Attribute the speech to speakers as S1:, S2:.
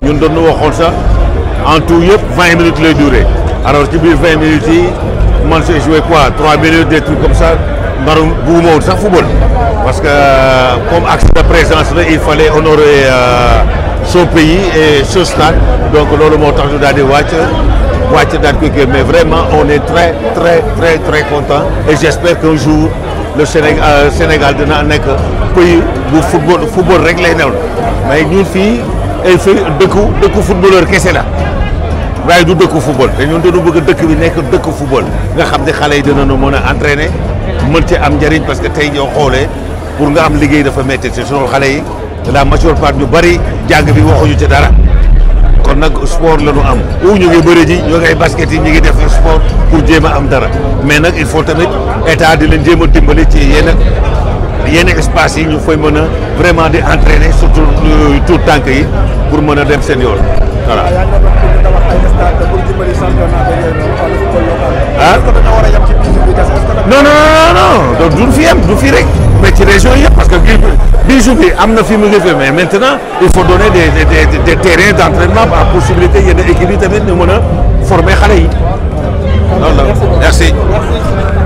S1: ñun doon na waxoon sax en tout yëpp vingt minutes lay durer alors ci biir vingt minutes yi man j'ai joué quoi trois minutes des trucs comme ça naru bugguma woon sax football parce que comme acte de présence la il fallait honorer son pays et ce stade donc loolu moo tax ñu daal di wàcc wàcc daal koy kii mais vraiment on est très très très très content et j'espère qu'un jour le Sénégal Sénégal dina nekk pays bu football football rek lay new mais ñun fii ay fi dëkku dëkku footballeur kese la waaye du dëkku football te ñun dañu bëgg dëkk bi nekk dëkk football nga xam ne xale yi dinañu mën a entraîner mën ci am njëriñ parce que tey ñoo xoolee pour nga am liggéey dafa métti te sunu xale yi la majeure part ñu bari jàng bi waxuñu ci dara kon nag sport la ñu am ou ñu ngi bëri ji ñu ngi basket yi ñu ngi def sport pour jéem a am dara mais nag il faut tamit état di leen jéem a dimbali ci yenn yenn espace yi ñu fay mën a vraiment di entraîner surtout tout tànk yi pour mën a dem seen yoon voilà. ah non non non non du fi am du fi rek mais ci région yëpp parce que bijou bi am na fi mu ngi fi mais maintenant il faut donner des des des terrains d'entraînement à possibilité yenn équipe yi tamit ñu mën a former xale yi. loolu la merci.